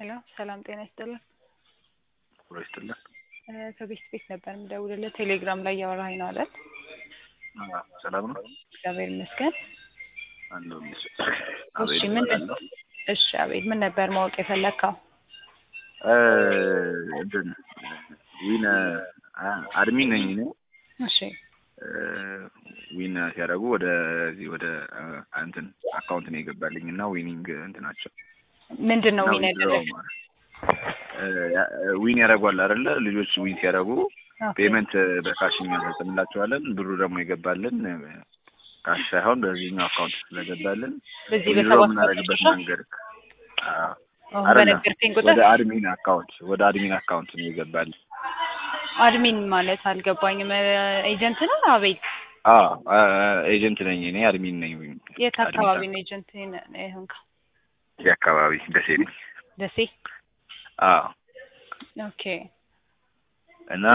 ሄሎ ሰላም ጤና ይስጥልን። ሮ ይስጥልን። ከቤት ቤት ነበር የምደውልልህ ቴሌግራም ላይ እያወራኸኝ ነው አይደል? ሰላም ነው እግዚአብሔር ይመስገን። አለሁ። እሺ ምን እሺ አቤል ምን ነበር ማወቅ የፈለግከው? እንትን ዊን አድሚን ነኝ እኔ እሺ ዊን ሲያደርጉ ወደዚህ ወደ እንትን አካውንት ነው የገባልኝ እና ዊኒንግ እንትናቸው ምንድን ነው እና ዊን withdraw ያደረግ ማለት ዊን ያደርጓል አይደለ? ልጆች ዊን ሲያደርጉ ፔመንት በካሽ እኛ እንፈጽምላቸዋለን። ብሩ ደግሞ የገባልን ካሽ ሳይሆን በዚህኛው አካውንት ስለገባልን በዚህ withdraw በሰባት የምናደርግበት መጨረሻ መንገድ አዎ፣ አሁን አይደለም በነገርከኝ ቁጥር ወደ አድሚን አካውንት ወደ አድሚን አካውንት ነው የገባልን። አድሚን ማለት አልገባኝም። ኤጀንት ነው አቤል? አዎ ኤጀንት ነኝ እኔ አድሚን ነኝ። የት አካባቢ ነው ኤጀንት ይሆንከው? እዚህ አካባቢ ደሴ ነኝ። ደሴ። አዎ ኦኬ እና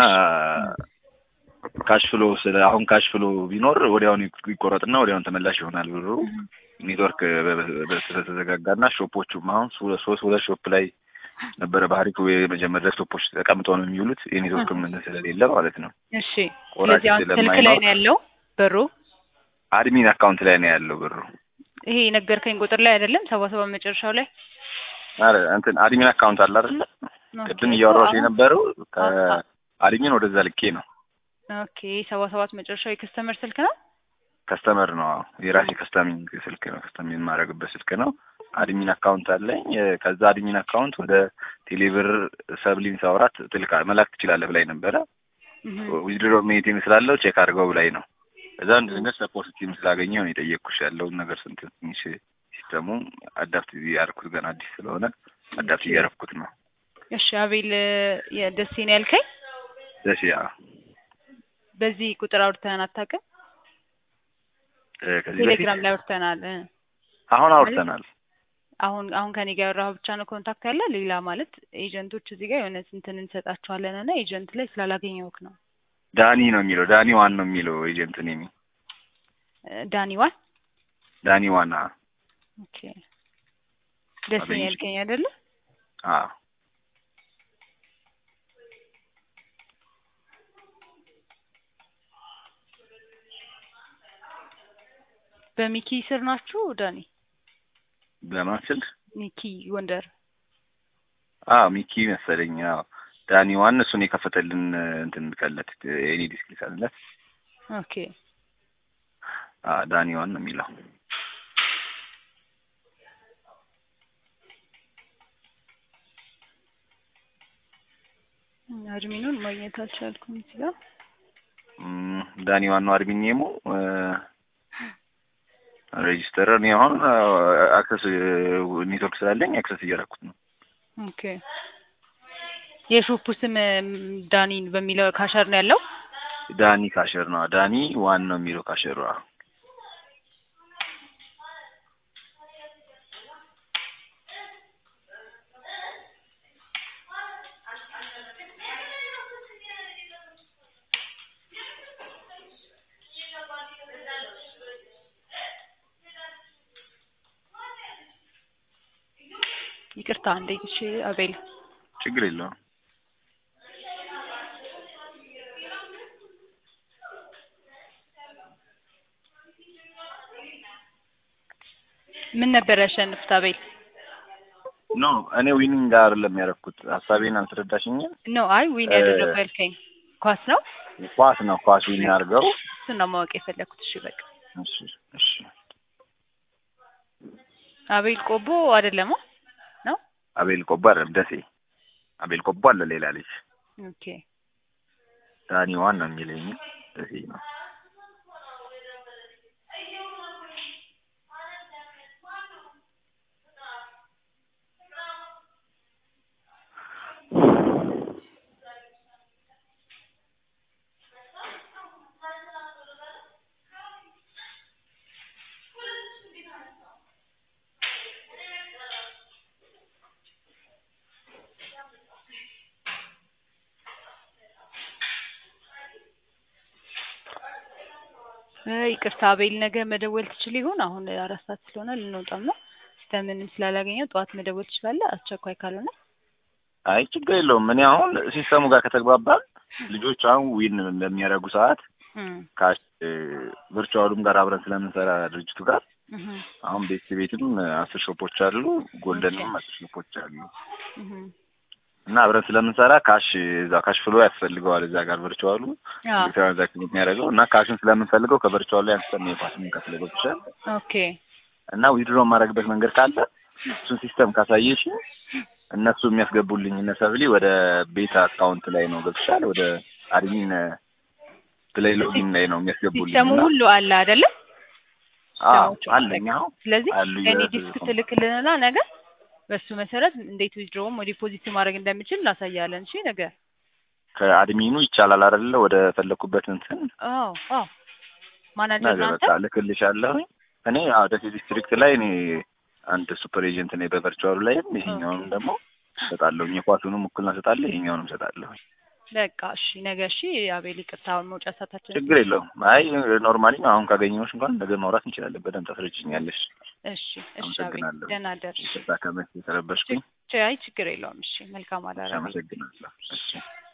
ካሽ ፍሎ ስለ አሁን ካሽ ፍሎ ቢኖር ወዲያውኑ ይቆረጥና ወዲያውኑ ተመላሽ ይሆናል ብሩ። ኔትወርክ ስለተዘጋጋና ሾፖቹም አሁን ሶ- ሶስት ሁለት ሾፕ ላይ ነበረ ባህሪኩ የመጀመሪያ ዴስክቶፖች ተቀምጠው ነው የሚውሉት የኔትወርክ ምን ስለሌለ ማለት ነው። እሺ። ወራጅ ስለዚህ አሁን ስልክ ላይ ስለማይኖር ነው ያለው ብሩ። አድሚን አካውንት ላይ ነው ያለው ብሩ። ይሄ የነገርከኝ ቁጥር ላይ አይደለም? ሰባ ሰባ መጨረሻው ላይ አረ እንትን አድሚን አካውንት አለ አይደለ? ቅድም ኦኬ። እያወራሁሽ አሁን- የነበረው አዎ። ከአድሚን ወደዛ ልኬ ነው። ኦኬ ሰባ ሰባት መጨረሻው የከስተመር ስልክ ነው። ከስተመር ነው አዎ። የራሴ ከስተሚንግ ስልክ ነው ከስተሚንግ የማደርግበት ስልክ ነው። አድሚን አካውንት አለኝ። እ፣ ከዛ አድሚን አካውንት ወደ ቴሌብር ሰብሊን ሳውራት ትልካ መላክ ትችላለህ ብላኝ ነበረ። እህ። ዊዝድሮ ሜቲንግ ስላለው ቼክ አድርገው ብላኝ ነው። እዛ አንድ ድንገት ሰፖርት ቲም ስላገኘው ነው የጠየቅኩሽ ያለውን ነገር ስንት ትንሽ ሲስተሙ አዳፕት ያደርኩት ገና አዲስ ስለሆነ አዳፕት እያደረኩት ነው። እሺ አቤል የደሴ ነው ያልከኝ። ደስ ያ በዚህ ቁጥር አውርተን አታውቅም? እ፣ ከዚህ በፊት ቴሌግራም ላይ አውርተናል። እ። አሁን አውርተናል። አሁን አሁን ከኔ ጋር ያወራኸው ብቻ ነው ኮንታክት ያለ። ሌላ ማለት ኤጀንቶች እዚህ ጋር የሆነ ስንትን እንሰጣቸዋለን እና ኤጀንት ላይ ስላላገኘሁህ ነው። ዳኒ ነው የሚለው ዳኒ ዋን ነው የሚለው ኤጀንት ኔሚ እ፣ ዳኒዋን ዳኒ ዋና ኦኬ። ደሴ ነው አገኘሽ? ያልከኝ አይደለ? አዎ በሚኪ ስር ናችሁ ዳኒ? በማን ስልክ ሚኪ ወንደር አዎ ሚኪ መሰለኝ። አዎ ዳኒ ዋን እሱን የከፈተልን እንትን ከለት ኤኒ ዲስክ ልካለት። ኦኬ። አዎ ዳኒ ዋን ነው የሚለው። አድሚኑን ማግኘት አልቻልኩም እዚህ ጋር እም፣ ዳኒ ዋን ነው አድሚን ኔሙ ሬጂስተር። እኔ አሁን አክሰስ ኔትወርክ ስላለኝ አክሰስ እያደረኩት ነው። ኦኬ። የሾፑ ስም እም፣ ዳኒን በሚለው ካሸር ነው ያለው። ዳኒ ካሸር ነው ዳኒ ዋን ነው የሚለው ካሸሩ። አዎ ይቅርታ አንዴ እሺ አቤል ችግር የለውም። ምን ነበር ያሸንፍት አቤል? ኖ እኔ ዊኒንግ አይደለም ያደረኩት። ሀሳቤን አልተረዳሽኝም። ኖ አይ ዊን እ- ያደረገው ያልከኝ ኳስ ነው። ኳስ ነው ኳስ ዊን አድርገው። እሱን ነው ማወቅ የፈለኩት። እሺ በቃ እሺ እሺ አቤል ቆቦ አይደለም ነው? አቤል ቆቦ አይደለም ደሴ። አቤል ቆቦ አለ ሌላ ልጅ ኦኬ ዳኒ ዋን ነው የሚለኝ ደሴ ነው። እ፣ ይቅርታ አቤል ነገ መደወል ትችል ይሆን? አሁን አራት ሰዓት ስለሆነ ልንወጣም ነው። ሲስተምንም ስላላገኘው ጠዋት መደወል ትችላለህ፣ አስቸኳይ ካልሆነ። አይ ችግር የለውም። እኔ አሁን ሲስተሙ ጋር ከተግባባን ልጆች አሁን ዊን በሚያደርጉ ሰዓት እም፣ ካሽ ቨርቹዋሉም ጋር አብረን ስለምንሰራ ድርጅቱ ጋር እህ፣ አሁን ቤት ቤትም አስር ሾፖች አሉ፣ ጎልደንም አስር ሾፖች አሉ እህ። እና አብረን ስለምንሰራ ካሽ እዛ ካሽ ፍሎ ያስፈልገዋል እዛ ጋር ቨርቹዋሉ አዎ፣ ትራንዛክሽን የሚያደርገው እና ካሽን ስለምንፈልገው ከቨርቹዋሉ ላይ አንስተን ነው የኳስ የምንከፍለው ገብቶሻል። ኦኬ እና ዊድሮ የማደርግበት መንገድ ካለ እሱን ሲስተም ካሳየሽ እነሱ የሚያስገቡልኝ እነ ሰብሊ ወደ ቤት አካውንት ላይ ነው ገብቶሻል። ወደ አድሚን ፕሌይ ሎጊን ላይ ነው የሚያስገቡልኝ ሲስተሙ እና ሁሉ አለ አይደለም? አዎ ሲስተሞቹ አለኝ አሁን ስለዚህ አሉ የኔ የት- ዲስክ ትልክልንና ነገ በሱ መሰረት እንዴት ዊዝድሮውም ዲፖዚት ማድረግ እንደምችል እናሳያለን። እሺ ነገ። ከአድሚኑ ይቻላል አይደለ? ወደ ፈለኩበት እንትን አዎ አዎ። ማናጀር ነገ ናንተ? በቃ ልክልሻለሁኝ። እኔ አዎ ደሴ ዲስትሪክት ላይ እኔ አንድ ሱፐር ኤጀንት ነኝ በቨርቹዋሉ ላይም ይሄኛውንም ደግሞ እሰጣለሁኝ። የኳሱንም እኩልና እሰጣለሁ፣ ይሄኛውንም እሰጣለሁኝ። በቃ እሺ ነገ። እሺ አቤል ይቅርታ፣ አሁን መውጫ ሰዓታችን ችግር የለውም። አይ ኖርማሊ አሁን ካገኘሁሽ እንኳን ነገ ማውራት እንችላለን። በደንብ ታስረጅኛለሽ። እሺ እሺ አቤል አመሰግናለሁ። ደህና ደር። ይቅርታ ከመስ የተረበሽኩኝ። አይ ችግር የለውም። እሺ መልካም አዳር አቤል። አመሰግናለሁ። እሺ